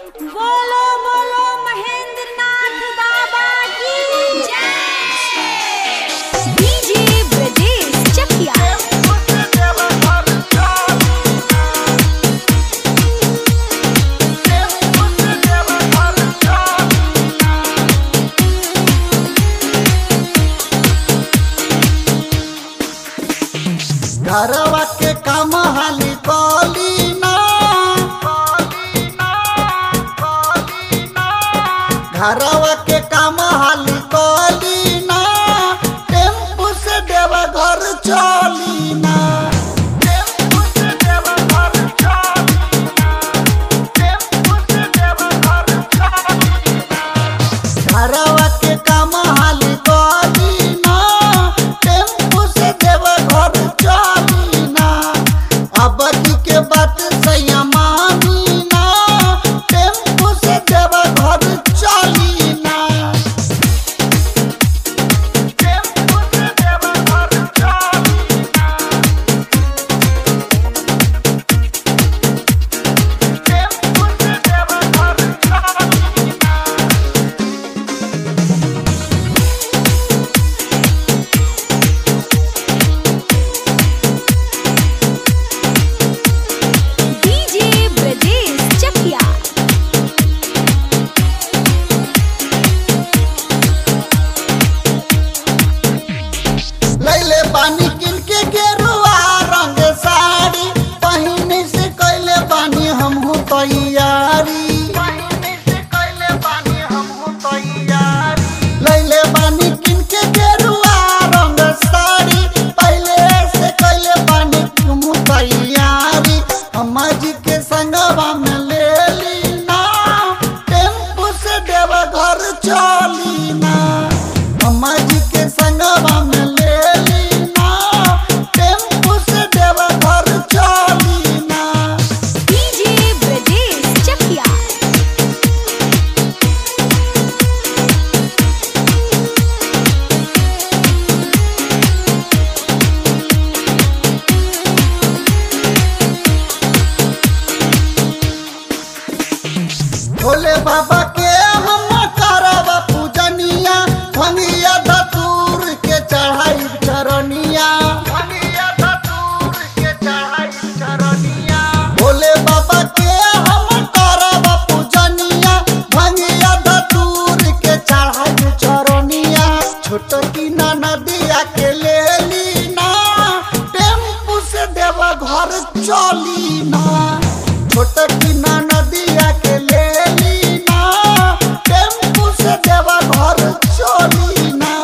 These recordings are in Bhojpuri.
बोलो बोलो महेंद्र नाथ बाबा की जय डीजे ब्रजेश चकिया घरवा के काम हाली कली ना घरवा के काम हाली कली ना टेम्पू से देवा घर चली ना टेम्पू से देवा घर चली ना टेम्पू से देवा घर चली ना घरवा के काम हाली कली ना टेम्पू से देवा घर चली ना अब के बात सैया मानी ना टेम्पू से देवा घर चली ना टेम्पू से देवा घर चली ना टेम्पू से देवा घर चली ना डीजे ब्रजेश चकिया लैले बानी किन के गेरुआ रंग साड़ी पहिने से कैले बानी हमहू तैयारी लैले बानी किन के गेरुआ रंग साड़ी पहले से कैले बानी हमहू तैयारी अम्मा जी के संगवा में ले ली ना टेम्पू से देवा घर चली ना अम्मा जी के संगवा में ले ली ना टेम्पू से देवा घर चली ना डीजे ब्रजेश चकिया भोले बाबा के हम करब पूजनिया भंगिया धतूर के चढ़ाई चरनिया भोले बाबा के हम करब पूजनिया भंगिया धतूर के चढ़ाई चरनिया छोट की नदिया के ले ली ना टेम्पू से देवा घर चली ना छोट की नदिया के ले ली ना टेम्पू से देवा घर चली ना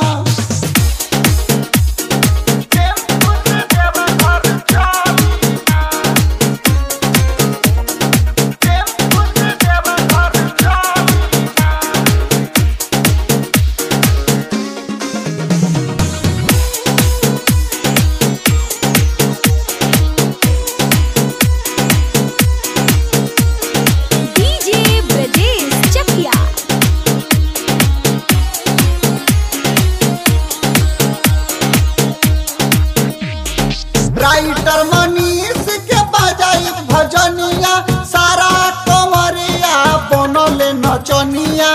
टेम्पू से देवा घर चली ना टेम्पू से देवा घर चली ना डीजे ब्रजेश चकिया राइटर मनीष के बजाई भजनिया सारा कंवरिया बनले नचनिया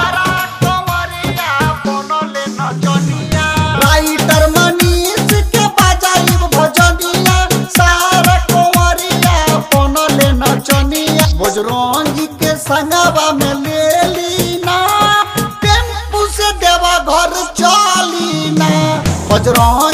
राइटर मनीष के बजाई भजनिया सारा कंवरिया बनले नचनिया बजरंगी के संगवा में ले ली ना टेम्पू से देवा घर चली ना बजरंग